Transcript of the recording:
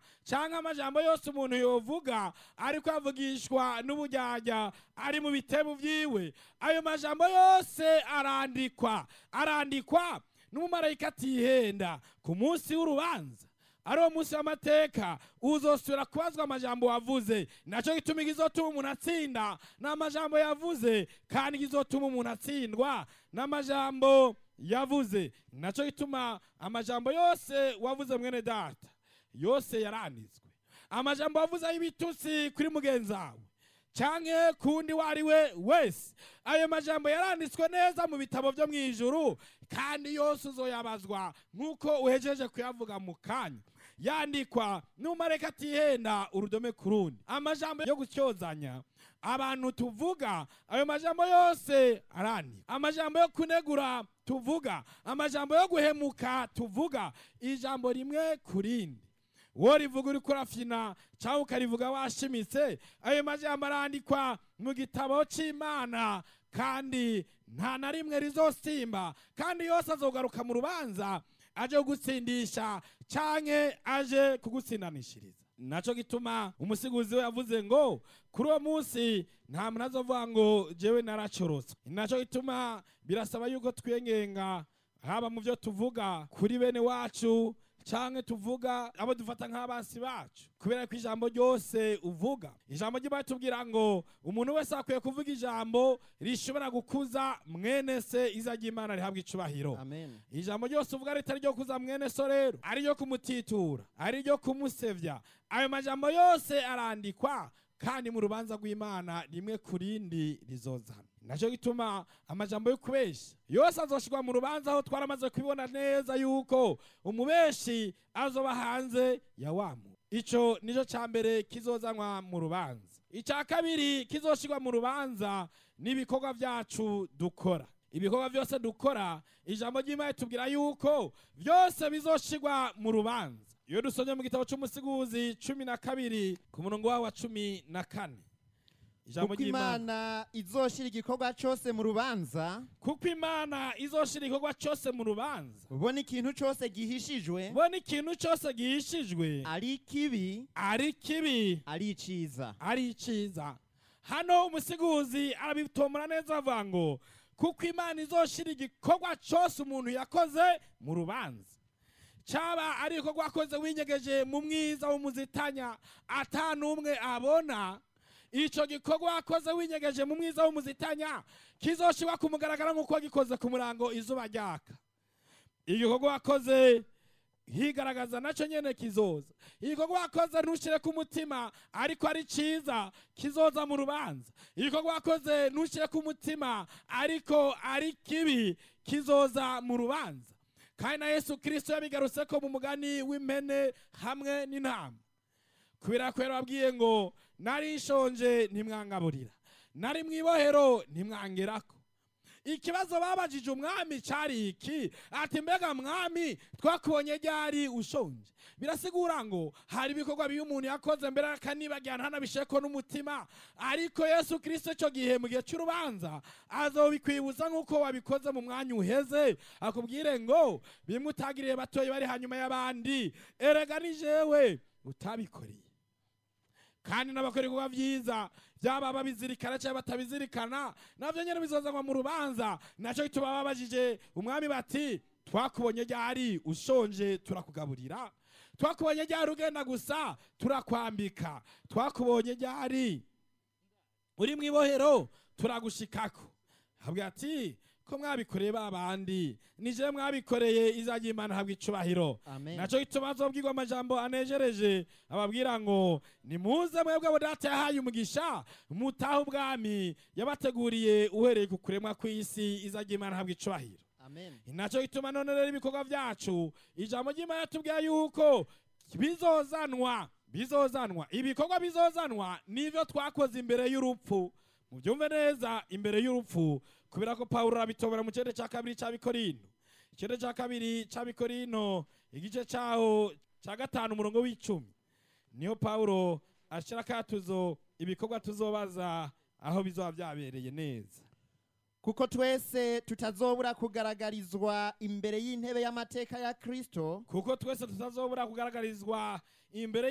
cyangwa amajambo yose umuntu yovuga ariko avugishwa n'ubujyajya ari mu bitebo byiwe ayo majambo yose arandikwa arandikwa n'umumarayika atihenda ku munsi w'urubanza ari uwo munsi w'amateka uzosubira kubazwa amajambo wavuze nacyo gituma igizotuma umuntu atsinda ni amajambo yavuze kandi igizotuma umuntu atsindwa n'amajambo yavuze nacyo gituma amajambo yose wavuze mwene data yose yaranditswe amajambo wavuze y'ibitutsi kuri mugenzi wawe canke kundi wari we wese ayo majambo yaranditswe neza mu bitabo byo mu ijuru kandi yose uzoyabazwa nk'uko uhejeje kuyavuga mu kanya yandikwa n'umareka atihenda urudome ku rundi amajambo yo gutyozanya abantu tuvuga ayo majambo yose arandikwa amajambo yo kunegura tuvuga amajambo yo guhemuka tuvuga ijambo rimwe ku rindi wowe rivuga uri kurafyina cyangwa ukarivuga washimitse ayo majambo arandikwa mu gitabo cy'imana kandi nta na rimwe rizosimba kandi yose azogaruka mu rubanza aje kugutsindisha canke aje kugutsindanishiriza naco gituma umusiguzi we yavuze ngo kuri uwo munsi nta muntu azovuga ngo jewe naracorotse naco gituma birasaba yuko twiyengenga haba mu byo tuvuga kuri bene wacu canke tuvuga abo dufata nk'abansi bacu kubera ko ijambo ryose uvuga ijambo ry'imana tubwira ngo umuntu wese akwiye kuvuga ijambo rishobora gukuza mwene se iza ry'imana rihabwa icubahiro amen ijambo ryose uvuga ritari ryo kuza mwene so rero ari ryo kumutitura ari ryo kumusevya ayo majambo yose arandikwa kandi mu rubanza rw'imana rimwe ku rindi rizozana nacyo gituma amajambo yo kubeshya yose azoshirwa mu rubanza aho twaramaze kubibona neza yuko umubeshi azoba hanze ya wamu ico nico ca mbere kizozanwa mu rubanza icya kabiri kizoshirwa mu rubanza n'ibikorwa byacu dukora ibikorwa byose dukora ijambo ry'imana tubwira yuko byose bizoshirwa mu rubanza iyo dusomye mu gitabo cy'umusiguzi cumi na kabiri ku murongo wawo wa cumi na kane ijambo kuko ry'imana imana izoshira igikorwa cyose mu rubanza kuko imana izoshira igikorwa cyose mu rubanza ubona ikintu cyose gihishijwe ubona ikintu cyose gihishijwe ari kibi ari kibi ari iciza ari iciza hano umusiguzi arabitomora neza avuga ngo kuko imana izoshira igikorwa cyose umuntu yakoze mu rubanza cyaba ari igikorwa wakoze winyegeje mu mwiza w'umuzitanya ata n'umwe abona icyo gikorwa wakoze winyegeje mu mwiza w'umuzitanya kizoshirwa ku mugaragaro nk'uko wagikoze ku murango izuba ryaka igikorwa wakoze higaragaza nacyo nyene kizoza igikorwa wakoze ntushyire ku mutima ariko ari cyiza kizoza mu rubanza igikorwa wakoze ntushyire ku mutima ariko ari kibi kizoza mu rubanza kandi na yesu kirisito yabigarutse ko mu mugani w'impene hamwe n'intama kubera ko yarababwiye ngo nari nshonje ntimwangaburira nari mu ibohero ntimwangerako ikibazo babajije umwami cyari iki ati mbega mwami twakubonye ryari ushonje birasigura ngo hari ibikorwa bibi umuntu yakoze mbere akanibagira ntanabisheko n'umutima ariko yesu kirisito icyo gihe mu gihe cy'urubanza azobikwibuza nk'uko wabikoze mu mwanya uheze akubwire ngo bimwe utagiriye batoya bari hanyuma y'abandi erega ni jewe utabikoreye kandi n'abakora ibikorwa byiza byaba babizirikana cyangwa batabizirikana nabyo nyine bizozanwa mu rubanza nacyo gituma babajije umwami bati twakubonye ryari ushonje turakugaburira twakubonye ryari ugenda gusa turakwambika twakubonye ryari uri mu ibohero turagushikako habwa ati ko mwabikoreye ba bandi nije mwabikoreye izajya imana habwa icubahiro amen nacyo gituma azobwirwa amajambo anejereje ababwira ngo nimuze mwebwe abo data yahaye umugisha mutahe ubwami yabateguriye uhereye ku kuremwa kw'isi izajya imana habwa icubahiro amen nacyo gituma none rero ibikorwa byacu ijambo ry'imana tubwira yuko bizozanwa bizozanwa ibikorwa bizozanwa nivyo twakoze imbere y'urupfu mubyumve neza imbere y'urupfu kubera ko pawulo arabitobora mu kirere cya kabiri cya bikorino ikirere cya kabiri cya bikorino igice cyaho cya gatanu umurongo w'icumi niyo pawulo ashyira akatuzo ibikorwa tuzobaza aho bizoba byabereye neza kuko twese tutazobura kugaragarizwa imbere y'intebe y'amateka ya kristo kuko twese tutazobura kugaragarizwa imbere